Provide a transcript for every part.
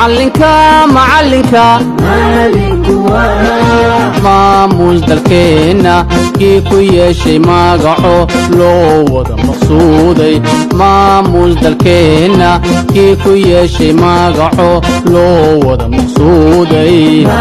macalinka macalinka maamuus dalkeenna kii ku yeeshay magaco loo wada maqsuuday maamuus dalkeenna kii ku yeeshay magaco loo wada maqsuuday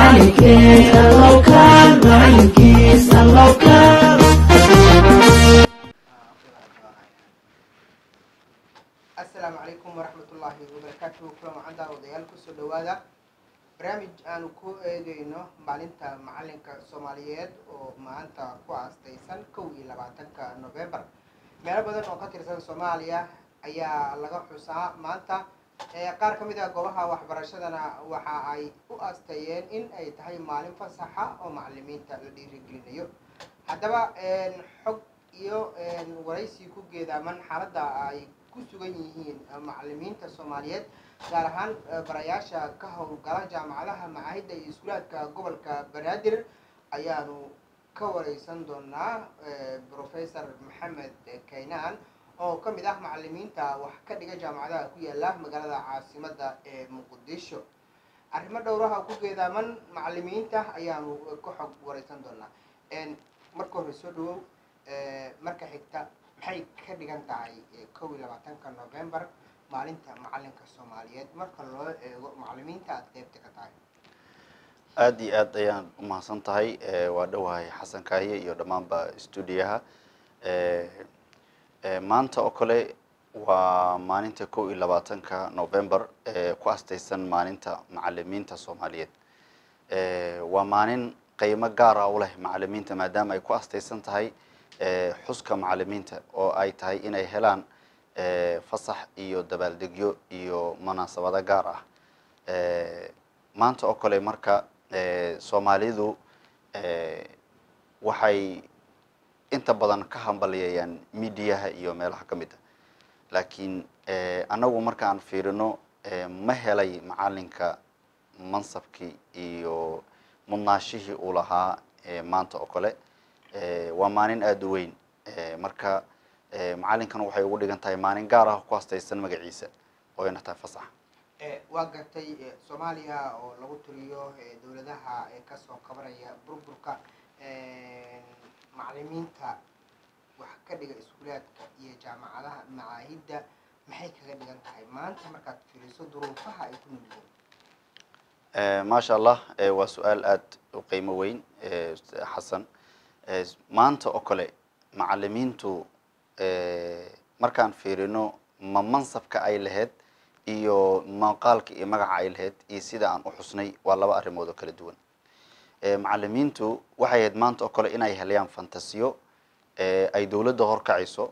asalaamu calaykum waraxmatullaahi wabarakaatuhu kulan wacan daawadayaal kusoo dhowaada barnaamij aanu ku eegeyno maalinta macalinka soomaaliyeed oo maanta ku aastaysan kow iyo labaatanka novembar meelo badan oo ka tirsan soomaaliya ayaa laga xusaa maanta qaar ka mid ah goobaha waxbarashadana waxa ay u aasteeyeen in ay tahay maalin fasaxa oo macalimiinta la dhiirigelinayo haddaba xog iyo waraysi ku geedaaman xaaladda ay ku sugan yihiin macalimiinta soomaaliyeed gaar ahaan barayaasha ka howlgala jaamacadaha macaahidda iyo iskuulaadka gobolka banaadir ayaanu ka wareysan doonaa professor maxamed kaynaan oo ka mid ah macalimiinta wax ka dhiga jaamacadaha ku yaala magaalada caasimadda ee muqdisho arrimo dhowraha ku geedaaman macalimiinta ayaanu ka xog wareysan doonaa marka hore soo dhawow marka xigta maxay ka dhigan tahay kow iyo labaatanka novembar maalinta macalinka soomaaliyeed marka loo eego macalimiinta aada qeybta ka tahay aada iyo aad ayaan umahadsan tahay waa dhowahay xasan kaaye iyo dhammaanba stuudiyaha maanta oo kale waa maalinta kow iyo labaatanka november ku astaysan maalinta macalimiinta soomaaliyeed waa maalin qiimo gaara u leh macalimiinta maadaama ay ku astaysan tahay xuska macalimiinta oo ay tahay inay helaan fasax iyo dabaaldegyo iyo munaasabado gaar ah maanta oo kale marka soomaalidu waxay inta badan ka hambaliyayaan midiyaha iyo meelaha ka mid a laakiin annagu markaan fiirino ma helay macalinka mansabkii iyo mudnaashihii uu lahaa maanta oo kale waa maalin aada u weyn marka macalinkan waxay ugu dhigan tahay maalin gaar ah ku hastaysan magaciisa oo ayna tahay fasax waa gartay soomaaliya oo lagu tiriyo dowladaha kasoo qabanaya burburka macalimiinta wax ka dhiga iskuulaadka iyo jaamacadaha macaahidda maxay kaga dhigan tahay maanta markaad fiiriso duruufaha ay ku nugyihiin maasha allah waa su-aal aada u qiimo weyn xasan maanta oo kale macalimiintu markaan fiirino ma mansabka ay lahayd iyo maqaalka iyo magaca ay lahayd iyo sida aan u xusnay waa laba arrimood oo kala duwan macalimiintu waxay ahayd maanta oo kale inay helayaan fantasiyo ay dowladda horkacayso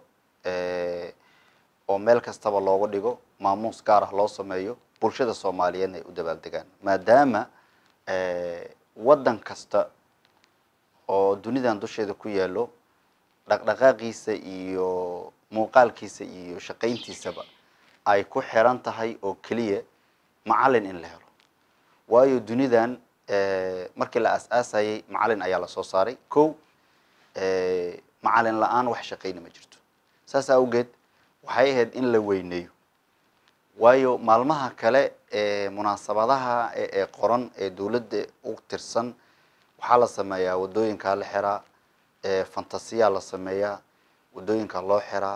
oo meel kastaba looga dhigo maamuus gaar ah loo sameeyo bulshada soomaaliyeedna ay u dabaaldegaan maadaama waddan kasta oo dunidan dusheeda ku yaalo dhaqdhaqaaqiisa iyo muuqaalkiisa iyo shaqayntiisaba ay ku xiran tahay oo keliya macalin in la helo waayo dunidan markii la aas-aasayay macalin ayaa lasoo saaray ko macalin la-aan wax shaqayna ma jirto saas awgeed waxay ahayd in la weyneeyo waayo maalmaha kale ee munaasabadaha ee qoran ee dowladda u tirsan waxaa la sameeyaa wadooyinkaa la xiraa fantasiyaa la sameeyaa wadooyinka loo xiraa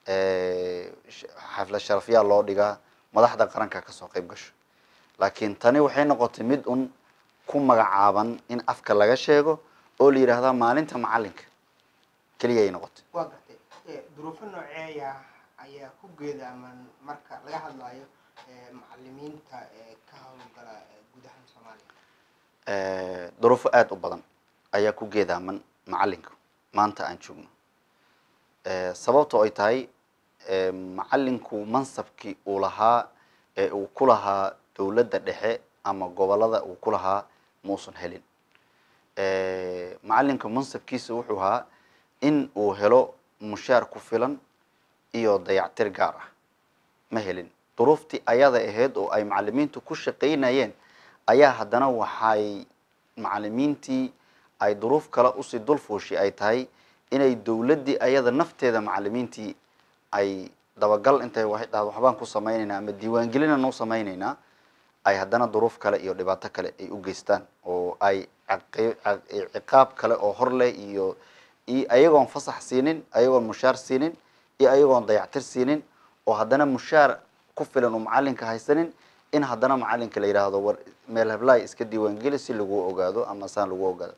xaflad sharafyaa loo dhigaa madaxda qaranka kasoo qayb gasho laakiin tani waxay noqotay mid un ku magacaaban in afka laga sheego oo la yidhaahdaa maalinta macalinka keliya ay noqotay waa gartay duruufo nooceeya ayaa ku geedaaman marka laga hadlayo macalimiinta ka howlgala gudaha soomaaliya duruufo aada u badan ayaa ku geedaaman macalinka maanta aan joogno sababto ay tahay macalinku mansabkii uu lahaa ee uu ku lahaa dowladda dhexe ama gobolada uu ku lahaa muusan helin macalinka mansabkiisa wuxuu ahaa in uu helo mushaar ku filan iyo dayactir gaar ah ma helin duruuftii ayada ahayd oo ay macalimiintu ku shaqaynayeen ayaa haddana waxay macalimiintii ay duruuf kale usii dulfuushi ay tahay inay dowladdii ayada nafteeda macalimiintii ay dabagal intay wa- dhahdo waxbaan ku samaynaynaa ama diiwaangelinaan u samaynaynaa ay haddana duruuf kale iyo dhibaato kale ay u geystaan oo ay caqi- caq- ciqaab kale oo hor leh iyo iyo ayagoon fasax siinin ayagoon mushaar siinin iyo ayagoon dayactir siinin oo haddana mushaar ku filan uu macalinka haysanin in haddana macalinka la yidhaahdo war meel heblaay iska diiwaangeli si lagu ogaado ama saan lagu ogaado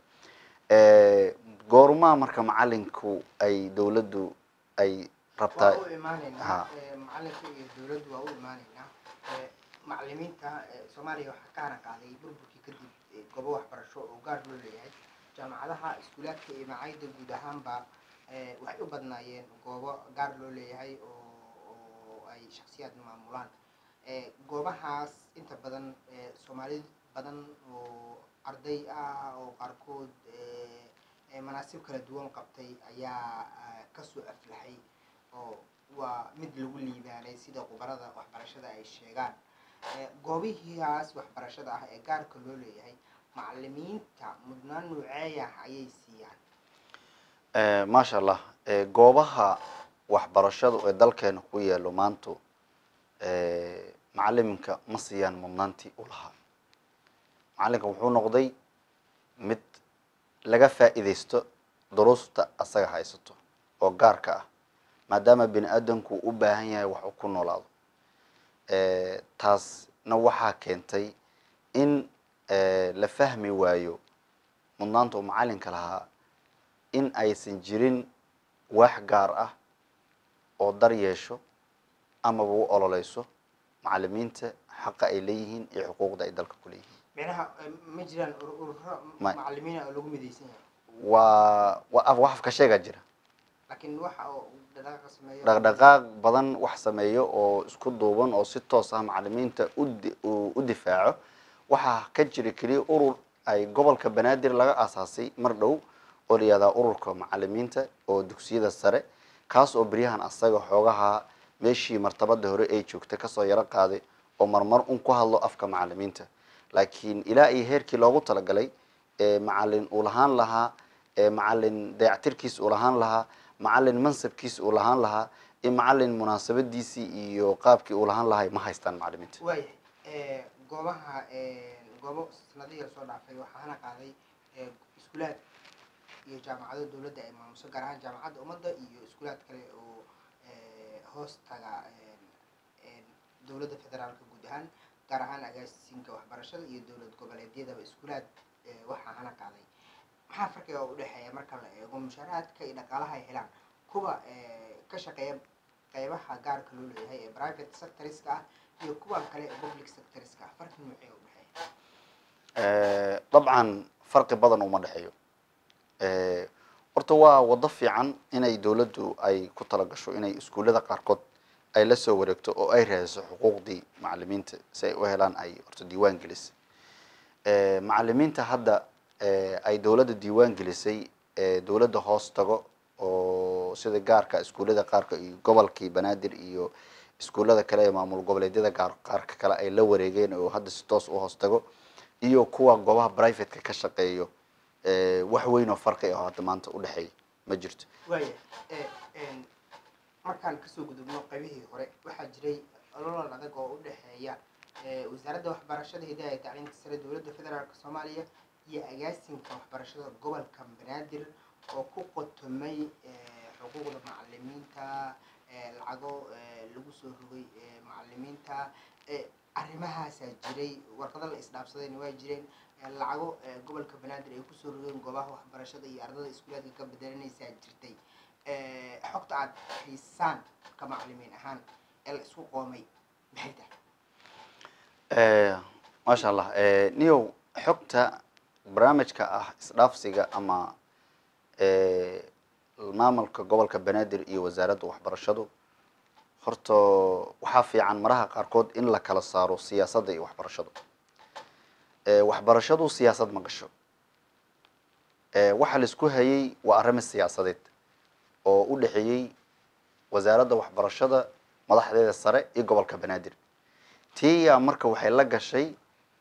goormaa marka macalinku ay dawladdu ay rabtaa waa u imaanaynaa Ha. ee, macalinka iyo dowladdu waa u imaanaynaa ee, macalimiinta ee, soomaaliya waxaa ka haran qaaday burburkii kadib ee, goobo waxbarasho oo gaar loo leeyahay jaamacadaha iskuulaadka iyo macaayida guud ahaanba ee, waxay u badnaayeen goobo gaar loo leeyahay oo oo ay shaksiyaad maamulaan ee, goobahaas inta badan ee, soomaali badan oo arday ah oo qaarkood ee, ee, manaasib kala duwan qabtay ayaa ah, kasoo aflaxay oo waa mid lagu liibaanay sida khubarada waxbarashada ay sheegaan Ee, goobihiiaas waxbarashada ah ee gaarka loo leeyahay macalimiinta mudnaan nuuceeyah ayay siiyaan Eh, maasha allah Eh, goobaha waxbarashadu ee dalkeena ku yaalo maanta eh, macaliminka ma siiyaan mudnaantii u lahaa macalinka wuxuu noqday mid laga faa'iidaysto duruusta asaga haysato oo gaarka ah maadaama bini aadamku u baahan yahay wax uu ku noolaado Eh, taasna waxaa keentay in eh, la fahmi waayo mudnaanta uu macalinka lahaa in aysan jirin waax gaar ah oo dar yeesho amaba u ololeyso macalimiinta xaqa ay leeyihiin iyo xuquuqda ay dalka ku leeyihiin micnaha eh, ma jiraan ur- ururo Ma- macalimiina oo lagu midaysan yahay waa waa af wax afka sheegaa jira laakiin waxa oo dhaqaaqa sameeyo dhaqdhaqaaq badan wax sameeyo oo isku duuban oo si toos ah macalimiinta udi u u difaaco waxaa ka jira keliya urur ay gobolka banaadir laga aasaasay mar dhow oo la yihahdaa ururka macalimiinta oo dugsiyada sare kaas oo beryahan asaga xoogaha meeshii martabada hore ay joogtay kasoo yaro qaaday oo marmar un ku hadlo afka macalimiinta laakiin ilaa iyo heerkii loogu talagalay ee macalin uu lahaan lahaa ee macalin dayactirkiis uu lahaan lahaa macalin mansabkiis uu lahaan lahaa iyo macalin munaasabadiisii iyo qaabkii uu lahaan lahay ma haystaan macalimiinta waayahay ee, goobaha ee, goobo sanadihii lasoo dhaafay waxaa hana qaaday ee, iskuulaad iyo jaamacado dowladda ay maamuso gaar ahaan jaamacadda ummadda iyo iskuulaad kale oo ee, hoos taga een, een, dowladda federaalka guud ahaan gaar ahaan agaasinka waxbarashada iyo dowlad goboleedyadaba iskuulaad ee, waxaa hana qaaday maxaa farqiga u dhexeeya marka la eego mushaaraadka iyo dhaqaalaha ay helaan kuwa ee, ka shaqeeya qeybaha gaarka loo leeyahay ee private sectorska ah iyo kuwan kale ee public sectorska ah farqi noocee u dhexeeya Eh, dabcan farqi badan uma dhexeeyo Eh, horta waa wado fiican inay dawladdu ay ku talagasho inay iskuullada qaarkood ay la soo wareegto oo ay raadiso xuquuqdii macalimiinta si ay u helaan ay horta diiwaan gelisay Eh, macalimiinta hadda eh, ay dawladda diiwaan gelisay ee dawladda hoos tago oo sida gaarka iskuullada qaarka iyo gobolkii banaadir iyo iskuullada kale ee maamul goboleedyada gaar qaarka kale ay la wareegeen oo hadda si toos u hoos tago iyo kuwa goobaha privateka ka shaqeeyo eh, wax weyn oo farqi ah oo hadda maanta u dhexeeya ma jirto waaya ee, een, markaan kasoo gudubno qaybihii hore waxaa jiray ololol adag oo u dhexeeya ee, wasaaradda waxbarashada hidaha iyo tacliinta sare dowladda federaalk soomaaliya iyo agaasinka waxbarashada gobolka banaadir oo ku qotomay ee, xuquuqda macalimiinta ee, lacago ee, lagu soo rogay ee, macalimiinta ee, arrimahaasaa jiray warqado la isdhaafsadayna waa jireen ee, lacago ee, gobolka banaadir ay kusoo rogeen goobaha waxbarashada iyo ardada iskuulaadka ka bedelanaysaa jirtay ee, xogta aad haysaan ka macalimiin ahaan ee la isku qoomay maxay tahay Eh, maasha allah Eh, niyow xogta barnaamijka ah isdhaafsiga ama eh, maamulka gobolka banaadir iyo wasaaradda waxbarashadu horta waxaa fiican maraha qaarkood in la kala saaro siyaasadda iyo waxbarashadu Eh, waxbarashadu siyaasad ma gasho Eh, waxa la isku hayay waa arrimo siyaasadeed oo u dhexeeyey wasaaradda waxbarashada madaxdeeda sare iyo gobolka banaadir tiyaa marka waxay la gashay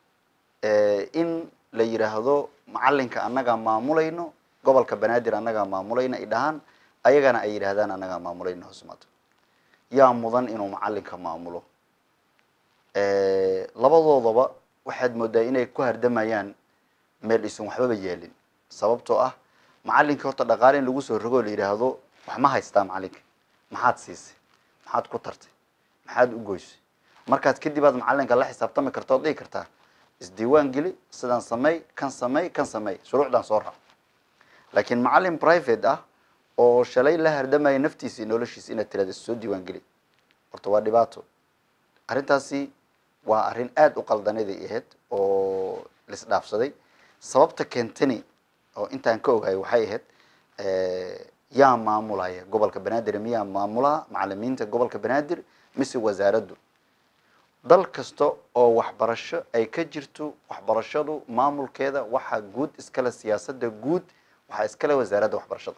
eh, in la yidhaahdo macalinka annagaa maamulayno gobolka banaadir annagaa maamulayna ay dhahaan ayagana ay yidhaahdaan annagaa maamulayno hoosmaado yaa mudan inuu macalinka maamulo labadoodaba waxaad moodaa inay ku hardamayaan meel isan waxbaba yeelin sababtoo ah macalinka horta dhaqaale in lagu soo rogo la yidhaahdo wax ma haystaa macalinka maxaad siisay maxaad ku tartay maxaad u goysay markaad kadib aad macalinka la xisaabtami karta ood dhigi kartaa isdiiwaan geli sidaan samey kan samey kan samey shuruucdaan soo raac laakiin macalin private ah oo shalay la hardamaya naftiisa iyo noloshiisa inaad tirahda soo diiwaan geli horta waa dhibaato arrintaasi waa arrin aada u qaldaneday ahayd oo lisdhaafsaday sababta keentani oo intaan ka ogahay waxay ahayd yaa maamulaya gobolka banaadir miyaa maamulaha macalimiinta gobolka banaadir mise wasaaraddu dal kasta oo waxbarasho ay ka jirto waxbarashadu maamulkeeda waxaa guud iskale siyaasadda guud waxaa iskale wasaaradda waxbarashada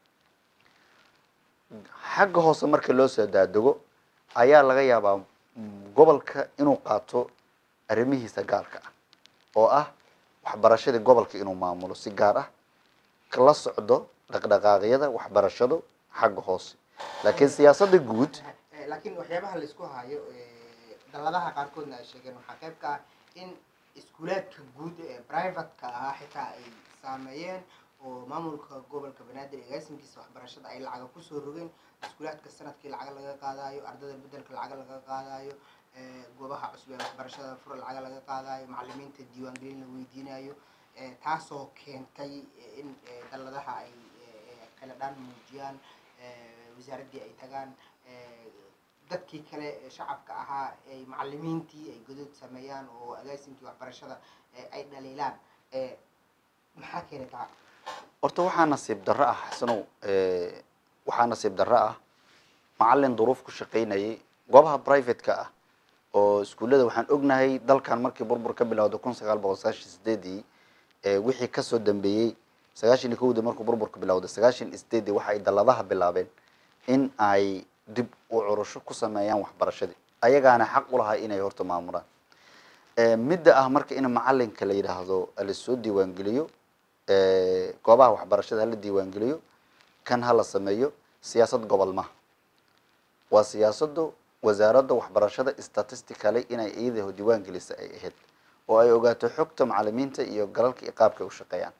xagga hoose marka loo soo daadego ayaa laga yaabaa gobolka inuu qaato arrimihiisa gaarka ah oo ah waxbarashadii gobolka inuu maamulo si gaar ah la socdo dhaqdhaqaaqyada waxbarashadu xagga hoose laakiin siyaasadda guud laakiin waxyaabaha laisku hayo dalladaha qaarkoodna ay sheegeen waxaa qayb ka ah in iskuulaadka guud ee privateka ahaa xitaa ay saameeyeen oo maamulka gobolka banaadir agaasimkiisa waxbarashada ay lacaga kusoo rogeen iskuulaadka sanadkii lacag laga qaadayo ardada bedelka lacag laga qaadayo goobaha cusub ee waxbarashada fura lacag laga qaadayo macalimiinta diiwaangelin la weydiinayo taasoo keentay in dalladaha ay kala dhaan muujiyaan wasaaraddii ay tagaan dadkii kale shacabka ahaa ay macalimiintii ay godood sameeyaan oo agaasimkii waxbarashada ay dhaliilaan maxaa keenay taa horta waxaa nasiib darro ah xasanow waxaa nasiib darro ah macalin duruuf ku shaqaynayay goobaha private-ka ah oo iskuullada waxaan ognahay dalkan markii burbur ka bilowda kun sagaal boqol sagaashan sideedii wixii kasoo dambeeyey sagaashan iyo kowdii markuu burburka bilowday sagaashan iyo sideedii waxa ay dalladaha bilaabeen in ay dib u curusho ku sameeyaan waxbarashadii ayagaana xaq u lahaa inay horta maamulaan midda ah marka in macalinka la yidhaahdo lasoo diiwaangeliyo goobaha waxbarashada hala diiwaangeliyo kan hala sameeyo siyaasad gobol maha waa siyaasadu wasaaradda waxbarashada statistically inay iyada diiwaan gelisa ay ahayd oo ay ogaato xogta macalimiinta iyo galalka iyo qaabka ay u shaqeeyaan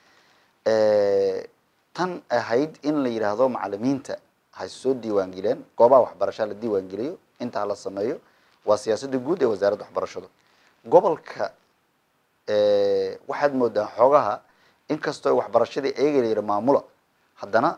tan ahayd in la yidhaahdo macalimiinta ha soo diiwaan geleen goobaha waxbarasha la diiwaan geliyo inta hala sameeyo waa siyaasadda guud ee wasaaradda waxbarashada gobolka waxaad moodaa xoogaha inkastoo waxbarashadii eega la yidhi maamula haddana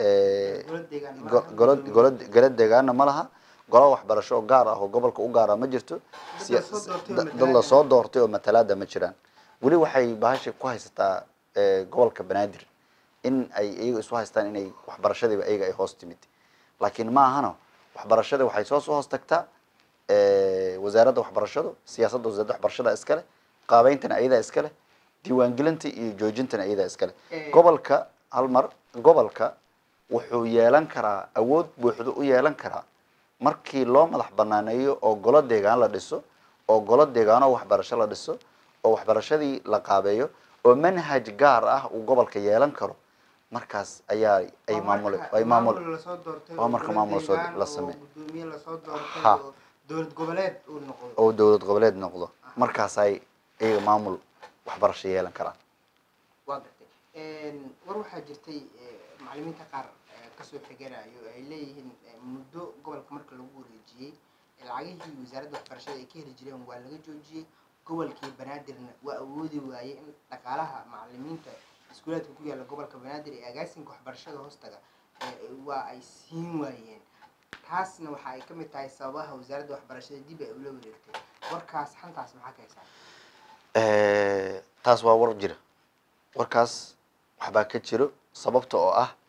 golo golo golo deegaana ma laha golo waxbarasho oo gaar ah oo gobolka u gaara ma jirto dad lasoo doortay oo matalaada ma jiraan weli waxay bahasha ku haysataa gobolka banaadir in ay iyaga isu haystaan inay waxbarashadiiba iyaga ay hoos timid laakiin ma ahano waxbarashada waxay soo soo hoos tagtaa wasaaradda waxbarashadu siyaasadda wasaaradda waxbarashada iskale qaabeyntana ayadaa iskale diiwaangelinta iyo joojintana ayadaa iskale gobolka hal mar gobolka wuxuu yeelan karaa awood buuxdo u yeelan karaa markii loo madax banaaneeyo oo golo deegaan la dhiso oo golo deegaano waxbarasho la dhiso oo waxbarashadii la qaabeeyo oo manhaj gaar ah uu gobolka yeelan karo markaas ayaa ay maamul ay maamul waa marka maamul soo la sameeyo gudoomiye lasoo doortay Ha. oo dowlad goboleed uu noqdo oo dowlad goboleed noqdo markaas ay iyaga maamul waxbarasho yeelan karaan waa gartay war waxaa jirtay eh, macalimiinta qaar eh, kasoo xiganayo ay leeyihiin eh, muddo gobolka marka lagu wareejiyey eh, lacagihii wasaaradda waxbarashada ay ka heli jireen waa laga joojiyey gobolkii banaadirna waa awoodi waayey in dhaqaalaha macalimiinta iskuulaadka ku yaalla gobolka banaadir ee agaasinka waxbarashada hoostaga eh, waa ay siin waayeen taasna waxa ay ka mid tahay sababaha wasaaradda waxbarashada dib ay ula wareegtay warkaas xantaas maxaa ka haysaa taas waa war jira warkaas waxbaa ka jiro sababta oo ah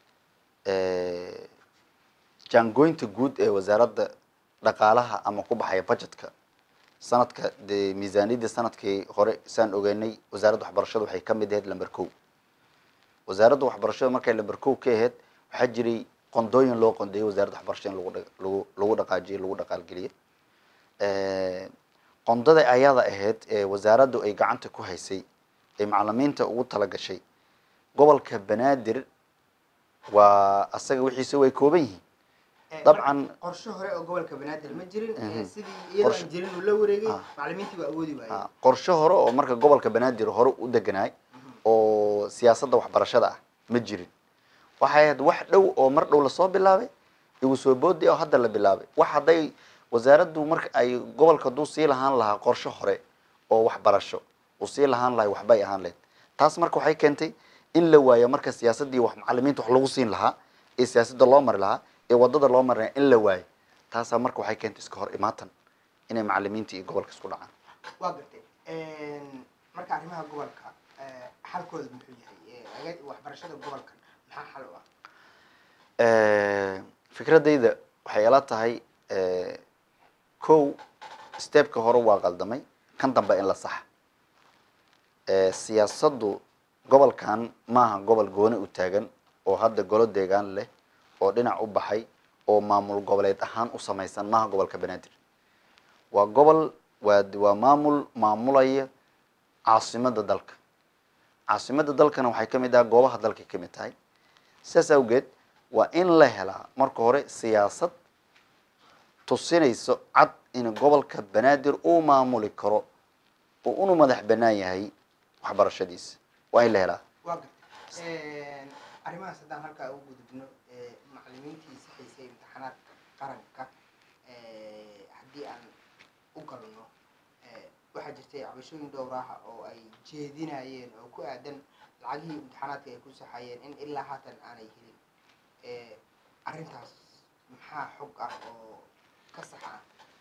jaangooynta guud ee wasaaradda dhaqaalaha ama ku baxaya budgetka sanadka dee miisaaniyadda sanadkii hore saan ogeynay wasaaradda waxbarashada waxay ka mid ahayd lamber kow wasaaradda waxbarashada markay lamber kow ka ahayd waxaa jiray qondooyin loo qondeeyay wasaaradda waxbarashada in lagu dha- lagu lagu dhaqaajiyo lagu dhaqaalgeliyo qondada ayada ahayd ee wasaaraddu ay gacanta ku haysay ee macalimiinta ugu talagashay gobolka banaadir waa asaga wixiisa way kooban yihiin Eh, dabcan qorshe hore oo gobolka banaadir ma jirin eh, Mhm. sidii iyadoo Qorshe- aan jirin uu la wareegay Ah. macalimiintii waa awoodi waayeen ah, qorshe hore oo marka gobolka banaadir hore u deganaay oo siyaasadda waxbarashada ah ma jirin waxay ahayd wax dhow oo mar dhow lasoo bilaabay igu soo boodi oo hadda la bilaabay wax hadday wasaaraddu marka ay gobolka hadduu sii lahaan lahaa qorshe hore oo waxbarasho uu sii lahaan lahay waxbay ahaan lahayd taas marka waxay keentay in la waayo marka siyaasaddii wax macalimiinta wax lagu siin lahaa ee siyaasadda loo mari lahaa ee wadada loo mari lahaa in la waayo taasaa marka waxay keentay iska hor imaatan inay macalimiinta iyo gobolka isku dhacaan waa gartay marka arrimaha gobolka eh, xalkooda muxuu yahay Eh, aga- waxbarashada gobolkan maxaa xal u ah fikradayda waxay ila tahay kow stepka hore waa qaldamay kan dambe in la saxa siyaasaddu gobolkan maaha gobol gooni u taagan oo hadda golo deegaan leh oo dhinac u baxay oo maamul goboleed ahaan u samaysan maaha gobolka banaadir waa gobol waa waa maamul maamulaya caasimada dalka caasimada dalkana waxay ka mid tahay goobaha dalkay ka mid tahay sidaas awgeed waa in la helaa marka hore siyaasad tusinayso cad in gobolka banaadir uu maamuli karo oo unu madax banaan yahay waxbarashadiisa waa in la helaa waa gartay arrimahaas haddaan halkaa ugu gudubno eh, macalimiintii saxaysay imtixaanaadka qaranka eh, haddii aan u galno eh, waxaa jirtay cabashooyin dhowr ah oo ay jeedinayeen oo ku aadan lacagihii imtixaanaadka ay ku saxayeen in ilaa haatan aanay helin Eh, arrintaas maxaa xog ah oo ka saxa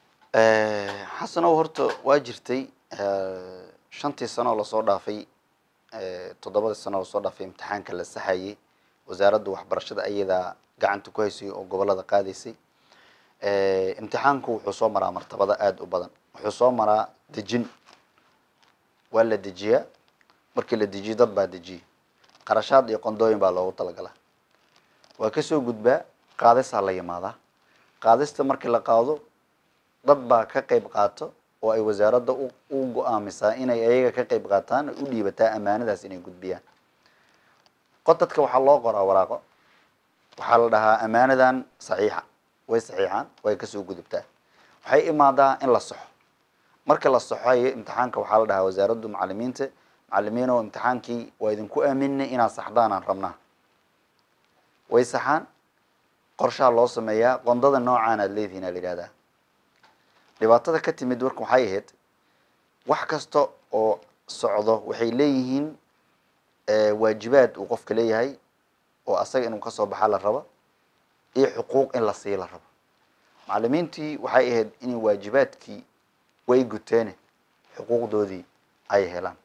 ah xasanow horta waa jirtay shantii sano oo lasoo dhaafay toddobadii sano oo lasoo dhaafay imtixaanka la saxayay wasaaradda waxbarashada ayadaa gacanta ku haysay oo gobolada qaadaysay imtixaanku wuxuu soo maraa martabada aada u badan wuxuu soo maraa dejin waa la dejiyaa markii la dejiyo dad baa dejiya qarashaad iyo qondooyin baa loogu talagalaa waa kasoo gudbaa qaadisaa la yimaadaa qaadista markii la qaado dad baa ka qayb qaato oo ay wasaaradda u u go-aamisaa inay ayaga ka qayb qaataan u dhiibataa amaanadaas inay gudbiyaan qodadka waxaa loo qoraa waraaqo waxaa la dhahaa amaanadan saxiixa way saxiixaan way kasoo gudubtaa waxay imaadaa in la saxo marka la saxoayo imtixaanka waxaa la dhahaa wasaaraddu macalimiinta macalimiin oo imtixaankii waa idinku aaminay inaad saxdaanaan rabnaa way saxaan qorshaha loo sameeyaa qondada noocaan aad leedihiin aa la yidhahdaa dhibaatada ka timid marka waxay ahayd wax kasta oo socdo waxay leeyihiin waajibaad uu qofka leeyahay oo asaga inuu kasoo baxaa la rabo iyo xuquuq in la sii la rabo macalimiintii waxay ahayd inay waajibaadkii way guteene xuquuqdoodii ay helaan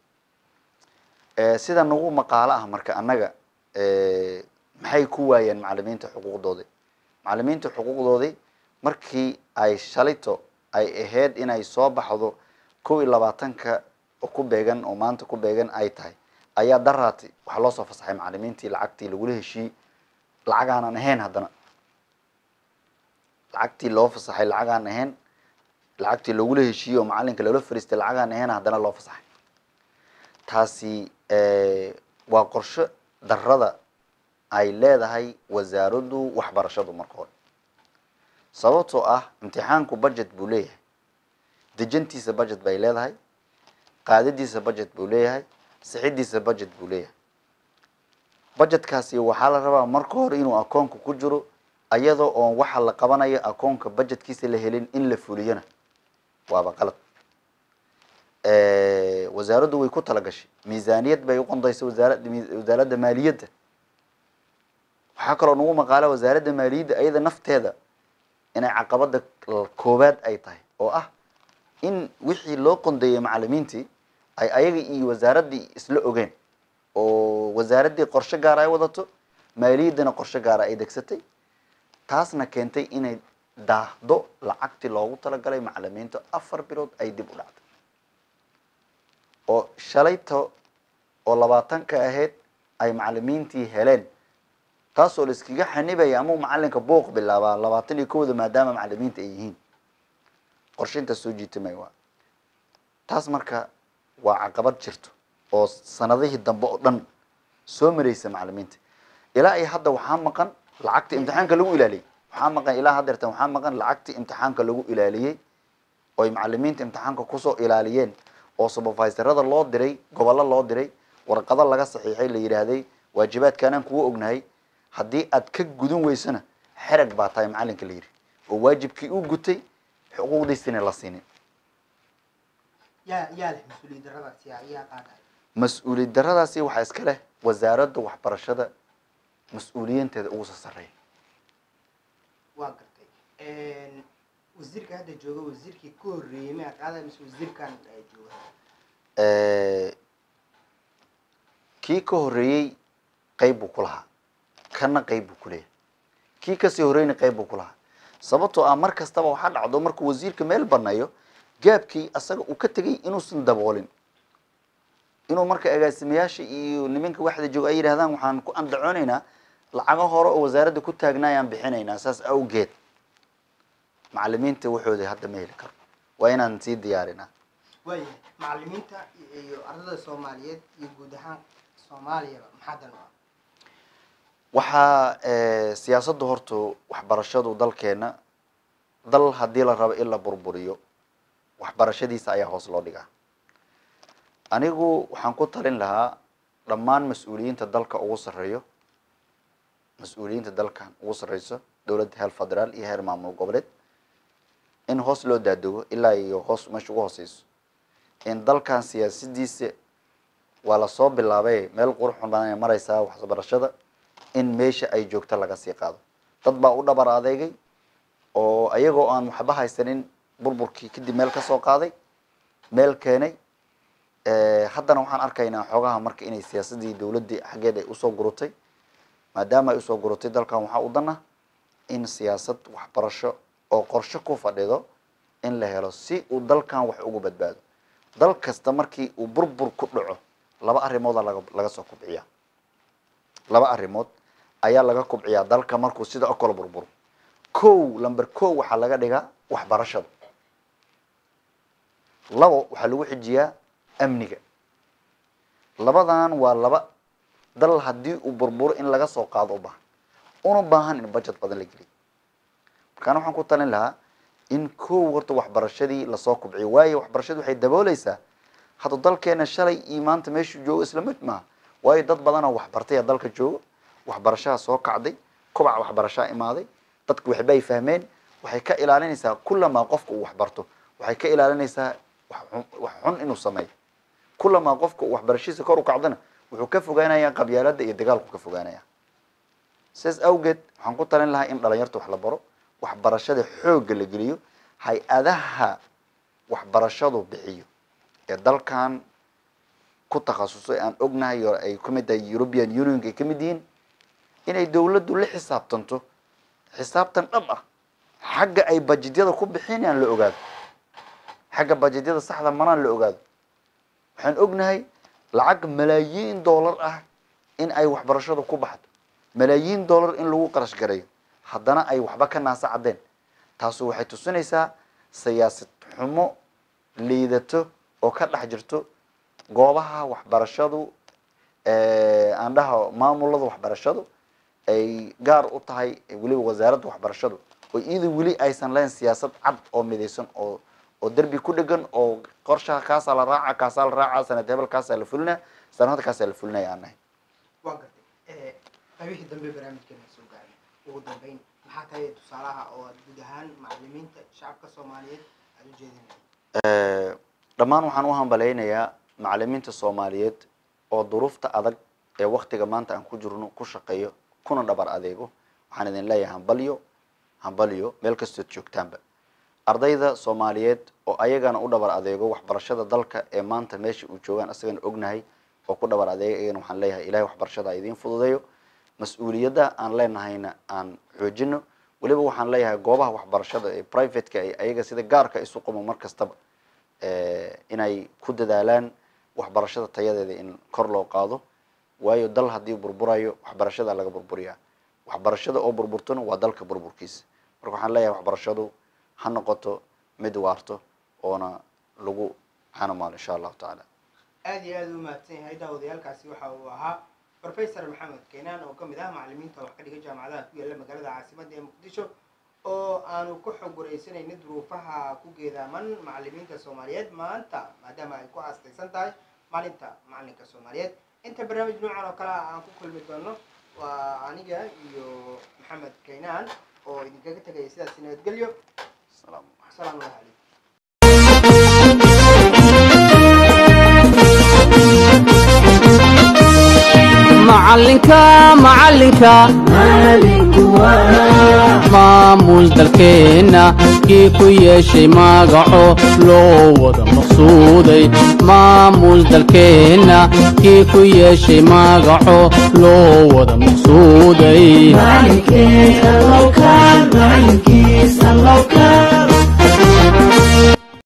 sida nagu maqaalo ah marka annaga maxay ku waayeen macalimiinta xuquuqdoodii macalimiinta xuquuqdoodii markii ay shalito ay ahayd inay soo baxdo kow iyo labaatanka oo ku beegan oo maanta ku beegan ay tahay ayaa daraati waxaa loo soo fasaxay macalimiintii lacagtii lagula heshiiyey lacagaanan ahayn haddana lacagtii loo fasaxay lacagaan ahayn lacagtii lagula heshiiyey oo macalinka loola fariistay lacagaan ahayn haddana loo fasaxay taasi waa qorsho darada ay leedahay wasaaraddu waxbarashadu marka hore sababtoo ah imtixaanku budget buu leeyahay dejintiisa budget bay leedahay qaadadiisa budget buu leeyahay sixidiisa budget buu leeyahay budgetkaasi waxaa la rabaa marka hore inuu akoonka ku jiro ayadoo oon waxa la qabanayo akoonka budgetkiisa la helin in la fuliyona waaba qalad wasaaraddu way ku talagashay miisaaniyad bay uqondaysay wasaara wasaaradda maaliyadda waxaa kaloo nagu maqaala wasaaradda maaliyadda ayada nafteeda inay caqabada koowaad ay tahay oo ah in wixii loo qondeeyey macalimiintii ay ayaga iyo wasaaraddii isla ogeen oo wasaaraddii qorshe gaara ay wadato maaliyaddana qorshe gaara ay degsatay taasna keentay inay daahdo lacagtii loogu talagalay macalimiinta afar bilood ay dib u dhacday oo shalayto oo labaatanka ahayd ay macalimiintii heleen taasoo la iskaga xanibaya amau macalinka buuq bilaabaa labaatan iyo kowda maadaama macalimiinta ay yihiin qorshe intaas soo jiitamay waa taas marka waa caqabad jirto oo sanadihii dambe oo dhan soo mareysa macalimiinta ilaa iyo hadda waxaa maqan lacagta imtixaanka lagu ilaaliyay waxaa maqan ilaa haddeertan waxaa maqan lacagtii imtixaanka lagu ilaaliyey oy macalimiinta imtixaanka kusoo ilaaliyeen oo supervisorada loo diray gobollo loo diray warqado laga saxiixay la yidhaahday waajibaadkaanaan kugu ognahay haddii aad ka gudan weysana xerag baa tahay macalinka la yidhi oo waajibkii u gutay xuquuqdiisina la siinin yaa yaa leh mas-uuliyad daradaas yaa yaa qaadaya mas-uuliyad daradaasi waxaa iska leh wasaaradda waxbarashada mas-uuliyiinteeda ugu soo sarreeya waa gartay wasiirka hadda jooga wasiirkii ka horreeyey miyaa qaadaya mise wasiirkan eh, jooga kii ka horreeyey qayb buu ku lahaa kana qayb buu ku leeyahay kii kasii horreyna qayb buu ku lahaa sababtoo ah mar kastaba waxaa dhacdo markuu wasiirka meel baneeyo gaabkii asaga uu ka tegay inuusan daboolin inuu marka agaasimayaasha iyo nimanka waxda jooga ay yidhahdaan waxaan ku andacoonaynaa lacago hore oo wasaaradda ku taagnaa ayaan bixinaynaa saas awgeed macalimiinta waxooda hadda ma heli karo waa inaan sii diyaarinaa waayahay macalimiinta iyo ardada soomaaliyeed iyo guud ahaan soomaaliyaba maxaa dan u ah waxaa eh, siyaasadda horta waxbarashadu dalkeena dal haddii la rabo in la burburiyo waxbarashadiisa ayaa hoos loo dhigaa anigu waxaan ku talin lahaa dhammaan mas-uuliyiinta dalka ugu sarreeyo mas-uuliyiinta dalkan ugu sarreyso dowladda heer federaal iyo heer maamul goboleed in hoos loo daadego ilaa iyo hoos meesha ugu hooseyso in dalkan siyaasadiisa waa lasoo bilaabay meel qurux badan ay mareysaa waxbarashada in meesha ay joogto laga sii qaado dad baa u dhabar adeegay oo ayagoo aan waxba haysanin burburkii kadib meel kasoo qaaday meel keenay haddana waxaan arkaynaa xoogaha marka inay siyaasadii dowladdii xaggeed ay usoo gurutay maadaama ay usoo gurutay dalkan waxaa u dana in siyaasad waxbarasho oo qorshe ku fadhido in la helo si uu dalkan wax ugu badbaado dal kasta markii uu burbur ku dhaco laba arrimooda laga laga soo kubciyaa laba arrimood ayaa laga kubciyaa dalka markuu sida o kale burburo kow lamber kow waxaa laga dhigaa waxbarashada labo waxaa lagu xijiyaa amniga labadan waa laba dal haddii uu burburo in laga soo qaado u baahan una baahan in budget badan la geliyo markaana waxaan ku talin lahaa in kow horta waxbarashadii lasoo kubciyo waayo waxbarashadu waxay dabooleysaa hadda dalkeena shalay iyo maanta meeshuu joogo isla mid maaha waayo dad badanoo waxbartay ee dalka joogo waxbarashaha soo kacday kobaca waxbarashaa imaaday dadku waxbay fahmeen waxay ka ilaalinaysaa kulamaa qofka uu waxbarto waxay ka ilaalinaysaa wax xun- wax xun inuu sameeyo kulamaa qofka uu waxbarashadiisa kor u kacdana wuxuu ka fogaanayaa qabyaalada iyo dagaalku ka fogaanaya sidaas awgeed waxaan ku talin lahaa in dhalinyarta wax la baro waxbarashada xoogga la geliyo hay-adaha waxbarashadu bixiyo ee dalkan ku takhasusay aan ognahay oo ay kamid tahay european unionka ay kamid yihiin inay dowladdu la xisaabtanto xisaabtan dhab ah xagga ay bajedyada ku bixinayaan la ogaado xagga bajedyada saxda maraan la ogaado waxaan ognahay lacag malaayiin dollar ah in ay waxbarashadu ku baxdo malaayiin dollar in lagu qarash gareeyo haddana ay waxba ka naasa caddeen taasu waxay tusinaysaa siyaasad xumo liidato oo ka dhex jirto goobaha waxbarashadu aan dhaha maamulada waxbarashadu ay gaar u tahay weliba wasaaradda waxbarashadu oo iyada weli aysan lahayn siyaasad cad oo midaysan oo oo derbi ku dhegan oo qorshaha kaasaa la raaca kaasaa la raaca sanad hebel kaasaa la fulinaya sanad kaasaa la fulinaya aan nahay waa gartay qaybihii dambe barnaamijkeena soo gaaray ugu dambeyn maxaa tahay tusaalaha oo aad guud ahaan macalimiinta shacabka soomaaliyeed aad u jeedinaya dhammaan waxaan u hambaleynayaa macalimiinta soomaaliyeed oo duruufta adag ee waktiga maanta aan ku jirno ku shaqeeyo kuna dhabar adeego waxaan idin leeyahay hambalyo hambalyo meel kastood joogtaanba ardayda soomaaliyeed oo ayagana u dhabar adeego waxbarashada dalka ee maanta meesha uu joogaan asagana ognahay oo ku dhabar adeega iyagana waxaan leeyahay ilahay waxbarashada ha idiin fududeeyo mas-uuliyadda aan leenahayna aan xoojino weliba waxaan leeyahay goobaha waxbarashada ee privateka ay ayaga sida gaarka isu qumo mar kastaba inay ku dadaalaan waxbarashada tayadeeda in kor loo qaado waayo dal haddii burburayo waxbarashada laga burburiyaa waxbarashada oo burburtona waa dalka burburkiisa marka waxaan leeyahay waxbarashadu ha noqoto mid waarto oona lagu xanumaalo insha allahu tacaala aad iyo aad u mahadsan yahay daawadayaalkaasi waxa uu ahaa professor maxamed keenaan oo kamid ah macalimiinta wax ka dhiga jaamacadaha ku yaala magaalada caasimadda ee muqdisho aanu ku xog wareysanayna duruufaha ku geedaaman macalimiinta soomaaliyeed maanta maadaama ay ku aastaysan tahay maalinta macalinka soomaaliyeed inta barnaamij noocan oo kale ah aan ku kulmi doono waa aniga iyo maxamed kaynaan oo idinkaga tegaya sidaas nabadgelyo Asalaamu calaykum. asalaamu calaykum macalinka macalinka maamuus dalkeenna kii ku yeeshay magaco loo wada maqsuuday maamuus dalkeenna kii ku yeeshay magaco loo wada maqsuuday Malinkiisa lowkaan, malinkiisa lowkaan,